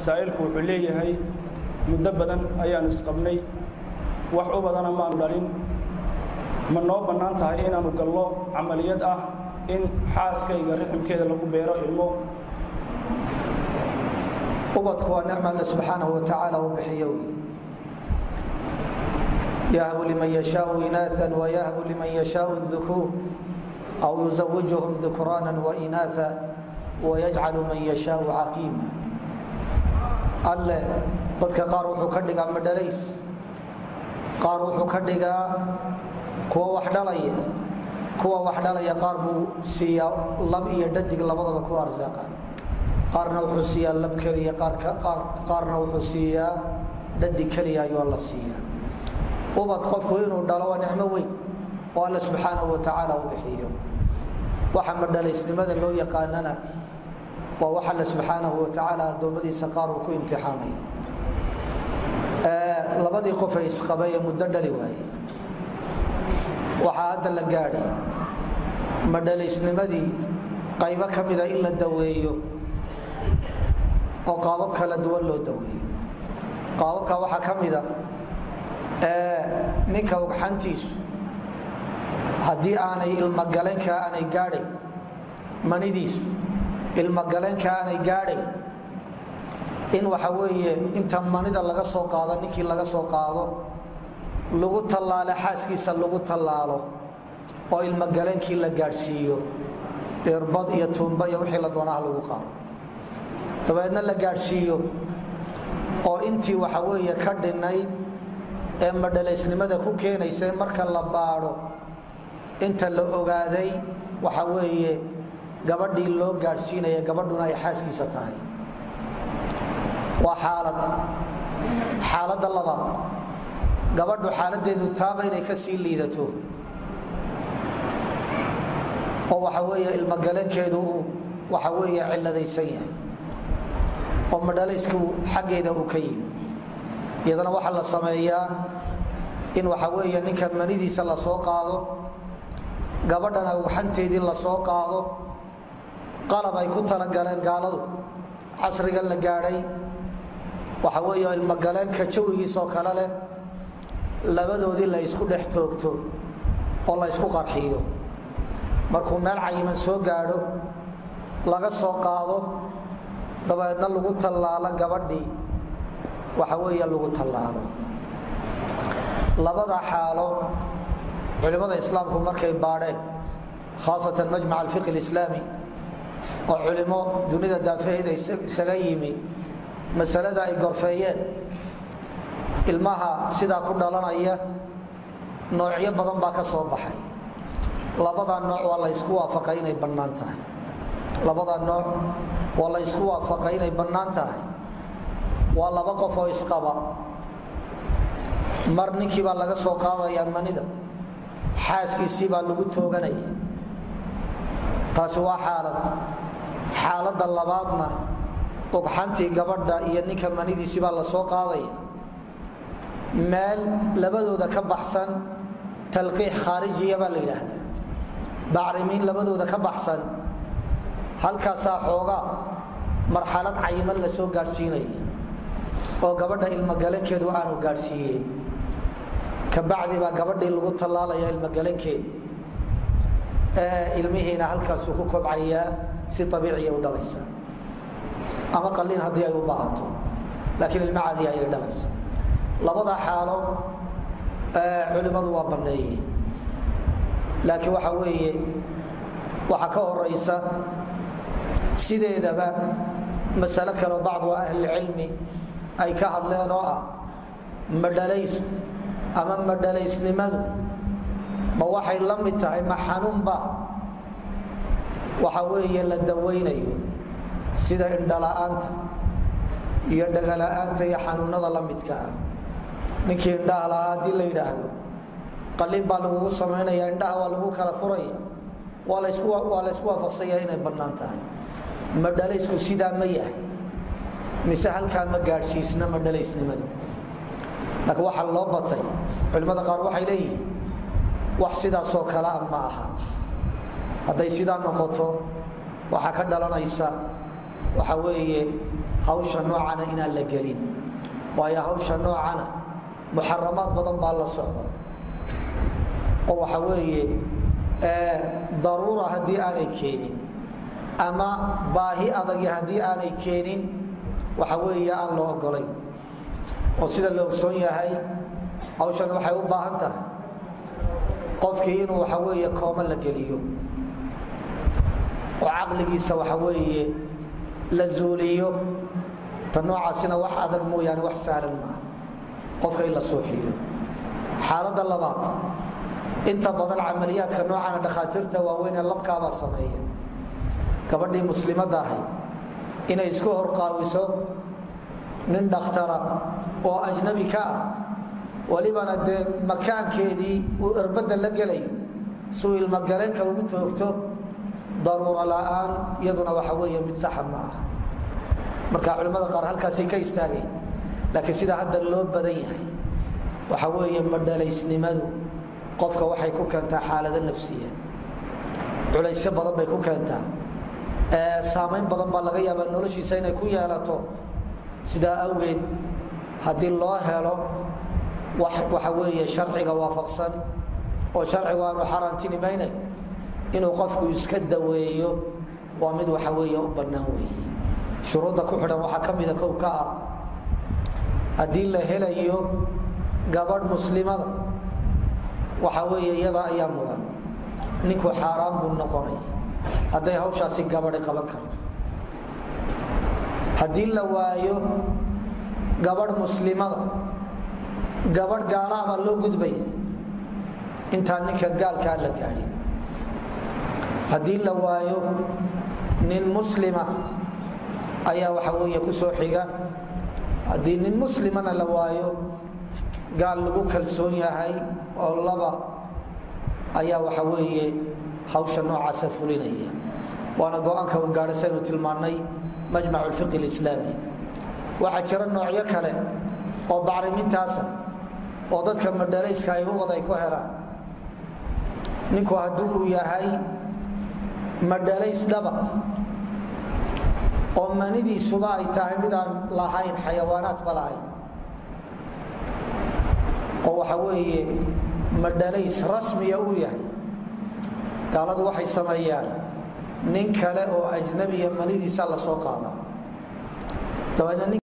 saa'ilku wuxuu leeyahay muddo badan ayaannu isqabnay wax u badana maanu dhalin ma noo bannaan tahay inaannu gallo camaliyad ah in xaaskayga riximkeeda lagu beero ilmo ubadku waa nicma alle subxaanahu watacaala uu bixiyo wey yahbu liman yashaau inaaan wayahbu liman yashaau dukuur aw yuzawijuhum dukraana wainaaa wayajcalu man yashaau caqiima alle dadka qaar wuxuu ka dhigaa madhalays qaar wuxuu ka dhigaa kuwa wax dhalaya kuwa wax dhalaya qaar buu siiyaa lab iyo dhadig labadaba ku arsaaqa qaarna wuxuu siiyaa lab keliya qaarna wuxuu siiyaa dhadig keliya ayuu alla siiyaa ubad qofku inuu dhalo waa nicmo weyn oo alle subxaanahu watacaala u bixiyo waxa madhalaysnimada loo yaqaanana waa wax alle subxaanahu watacaala addoommadiisa qaar uu ku imtixaamayo labadii qof ay isqabay ee muddo dhali waaye waxaa hadda la gaadhay madhalaysnimadii qaybo ka mida in la daweeyo oo qaabab kala duwan loo daweeyo qaababka waxaa ka mida ninka ugxantiisu haddii aanay ilmogaleenka aanay gaadhayn manidiisu ilmogaleenka aanay gaadhayn in waxa weeye inta manida laga soo qaado ninkii laga soo qaado lagu tallaalo xaaskiisa lagu tallaalo oo ilmogaleenkii la gaadhsiiyo irbad iyo tuumba iyo wixii la doonaha lagu qaado dabeedna la gaadhsiiyo oo intii waxa weeye ka dhinayd ee madhalaysnimada ku keenaysa marka la baadho inta la ogaaday waxa weeye gabadhii loo gaadhsiinaya gabadhuna ay xaaskiisa tahay waa xaalad xaaladda labaad gabadhu xaaladeedu taaba inay ka sii liidato oo waxa weeye ilmogaleenkeedu uu waxa weeye ciladaysan yahay oo madhalaysku xaggeeda uu ka yimi iyadana waxaa la sameeyaa in waxa weeye ninka manidiisa la soo qaado gabadhana ugxanteedii la soo qaado qalab ay ku talagaleen gaaladu casriga la gaadhay waxa weeye ilmogaleenka jawigiisoo kale leh labadoodii la ysku dhex toogto oo la ysku qarxiyo markuu meel cayiman soo gaadho laga soo qaado dabeedna lagu tallaalo gabadhii waxa weeye lagu tallaalo labada xaalo culimmada islaamku markay baadheen khaasatan majmac alfiqi alislaami oo culimo dunida daafaheeda isaga yimi masalada ay gorfeeyeen ilmaha sidaa ku dhalanaya noocyo badan baa ka soo baxay labadaa nooc waa la ysku waafaqay inay bannaan tahay labadaa nooc waa la ysku waafaqay inay bannaan tahay waa laba qof oo isqaba mar ninkii baa laga soo qaadayaa manida xaaskiisii baa lagu tooganaya taasi waa xaalad xaaladda labaadna ugxantii gabadha iyo ninka manidiisii baa la soo qaadaya meel labadooda ka baxsan talqiix khaarijiya baa la yidhaahdaa bacrimiin labadooda ka baxsan halkaasaa xoogaa marxalad cayiman la soo gaadhsiinaya oo gabadha ilmogalankeedu aanu gaadhsiiyeen kabacdi baa gabadhii lagu tallaalaya ilmogalankeedi ilmihiina halkaasuu ku kobcayaa si abiiciya u dhalaysa ama qalin haddii ay u baahato laakiin ilmo caadiya ayay dhalaysa labada xaalo culimmadu waa banneeyeen laakiin waxa weeye waxaa ka horaysa sideedaba masalo kaleo bacdu ahlilcilmi ay ka hadleen oo ah madhalaysku ama madhalaysnimadu ma waxay la mid tahay ma xanuunba waxa weeye la dawaynayo sida indhala-aanta iyo dhagala'aanta iyo xanuunada la midka ah ninkii indhaha lahaa haddii la yidhaahdo qalin baa lagugu samaynaya indhaha waa lagu kala furaya waa laysku waa laysku waafaqsanya inay bannaan tahay madhalaysku sidaa ma yahay mise halkaa ma gaadhsiisna madhalaysnimadu laakiin waxaa loo batay culimmada qaar waxay leeyihiin wax sidaasoo kale a ma aha hadday sidaa noqoto waxaa ka dhalanaysa waxa weeye hawsha noocana inaan la gelin waayo hawsha noocana muxaramaad badan baa la socda oo waxa weeye daruura haddii aanay keenin ama baahi adagi haddii aanay keenin waxa weeye aan la ogolayn oo sida la ogsoon yahay hawshan waxay u baahan tahay qofkii inuu waxa weeye kooma la geliyo oo caqligiisa waxa weeye la zuuliyo ta noocaasina wax adag mooyaane wax sahlan maaha qofka in la suuxiyo xaaladda labaad inta badan camaliyaadka noocana dhakhaatiirta waaweyn ee labkaabaa sameeya gabadhii muslimadda ahayd inay isku horqaawiso nin dhakhtara oo ajnabi ka ah walibana dee makaankeedii uu erbadda la gelayo suu ilmogaleenka ugu toogto daruuro la'aan iyaduna waxa weeye mid saxa ma ah marka culimmada qaar halkaasay ka istaageen laakiin sidaa hadda loo badan yahay waxa weeye madhalaysnimadu qofka waxay ku keentaa xaalado nafsiya culaysyo badan bay ku keentaa saamayn badan baa laga yaabaa noloshiisa inay ku yeelato sidaa awgeed haddii loo helo waxa weeye sharciga waafaqsan oo sharcigu aanu xaaraantinimaynayn inuu qofku iska daweeyo waa mid waxa weeye u bannaan weeye shuruudda ku xidhan waxaa ka mida kow ka ah haddii la helayo gabadh muslimada waxa weeye iyada ayaa mudan ninku xaaraan buu noqonaya hadday hawshaasi gabadhi qaban karto haddii la waayo gabadh muslimada gabadh gaalaha baa loo gudbaya intaan ninka gaalkaa la gaadhin haddii la waayo nin muslima ayaa waxa weeye ku soo xiga haddii nin muslimana la waayo gaal lagu kalsoon yahay oo laba ayaa waxa weeye hawsha noocaasa fulinaya waana go-aanka u gaadha saynu tilmaannay majmac lfiqi lislaami waxaa jira noocyo kale oo bacrimintaasa oo dadka madhalayska ay ubad ay ku helaan ninku hadduu uu yahay madhalays dhaba oo manidiisuba ay tahay midaan lahayn xayawaanaadba lahayn oo waxa weeye madhalays rasmiya uu yahay gaaladu waxay sameeyaan nin kale oo ajnabiya manidiisa la soo qaadaa dabeedna